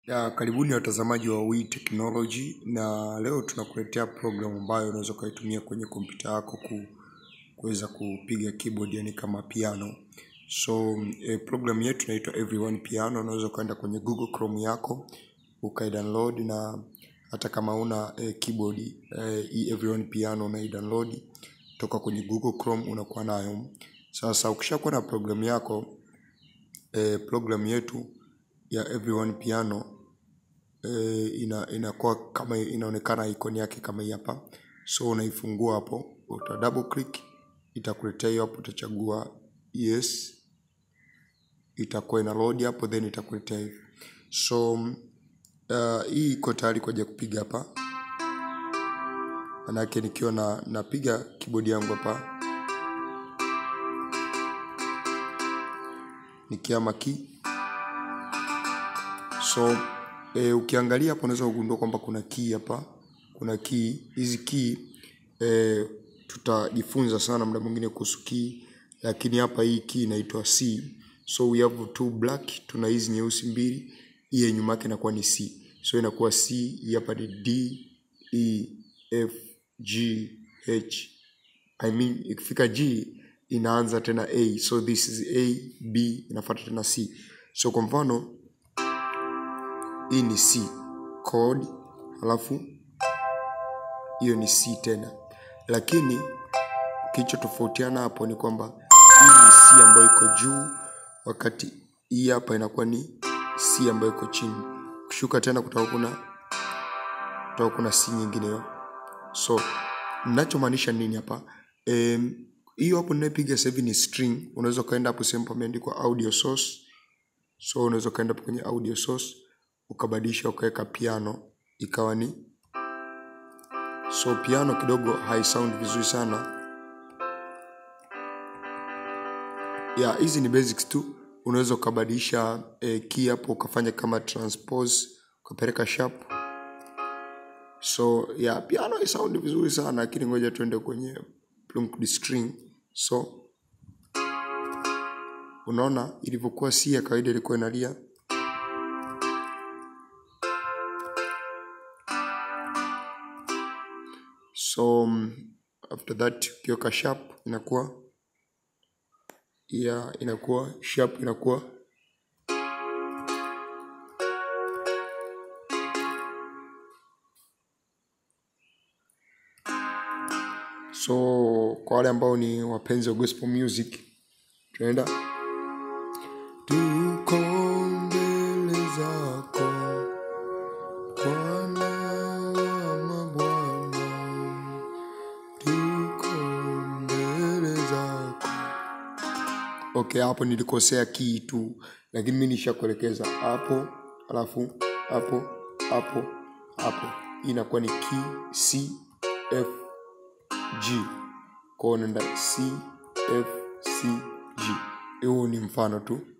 Ya, karibuni watazamaji wa Wii Technology na leo tunakuletea program ambayo unaweza ukaitumia kwenye kompyuta yako ku, kuweza kupiga keyboard yani kama piano. So eh, program yetu inaitwa Everyone Piano. Unaweza ukaenda kwenye Google Chrome yako ukaidownload, na hata kama una eh, keyboard eh, hii Everyone Piano unaidownload toka kwenye Google Chrome unakuwa nayo. Sasa ukishakuwa na program yako eh, program yetu ya Everyone Piano eh, ina inakuwa kama inaonekana icon yake kama hii hapa. So unaifungua hapo, uta double click, itakuletea hiyo hapo, utachagua yes, itakuwa ina load hapo, then itakuletea hivi. So uh, hii iko tayari kwa ajili ya kupiga hapa, manake nikiwa na napiga keyboard yangu hapa nikiama key so e, ukiangalia hapo unaweza kugundua kwamba kuna key hapa, kuna key. Hizi key e, tutajifunza sana muda mwingine kuhusu key, lakini hapa hii key inaitwa C. So we have two black, tuna hizi nyeusi mbili, hii ya nyuma yake inakuwa ni C. So inakuwa C, hii hapa ni D, E, F, G, H. I mean ikifika G inaanza tena A. So this is A, B inafuata tena C. So kwa mfano hii ni C chord, halafu hiyo ni C tena, lakini kilichotofautiana hapo ni kwamba hii ni C ambayo iko juu, wakati hii hapa inakuwa ni C ambayo iko chini. Kushuka tena kutakuwa kuna kutakuwa kuna C nyingine hiyo. So ninachomaanisha nini hapa? Em, hiyo hapo ninayopiga sasa hivi ni string. Unaweza ukaenda hapo sehemu pameandikwa audio source. So unaweza ukaenda hapo kwenye audio source ukabadilisha ukaweka piano ikawa ni so piano kidogo haisound vizuri sana ya hizi ni basics tu unaweza ukabadilisha eh, key hapo ukafanya kama transpose ukapeleka sharp so ya piano haisound vizuri sana lakini ngoja tuende kwenye plucked string so unaona ilivyokuwa si ya kawaida ilikuwa inalia so um, after that ukiweka sharp inakuwa ya inakuwa sharp inakuwa so kwa wale ambao ni wapenzi wa gospel music tunaenda tuko mbele zako Bwana wa mabwana tuko mbele zako. Okay, hapo nilikosea key tu, lakini mimi nishakuelekeza hapo, alafu hapo hapo hapo. Hii inakuwa ni key C F G, kwa hiyo unaenda C F C G. Huo ni mfano tu.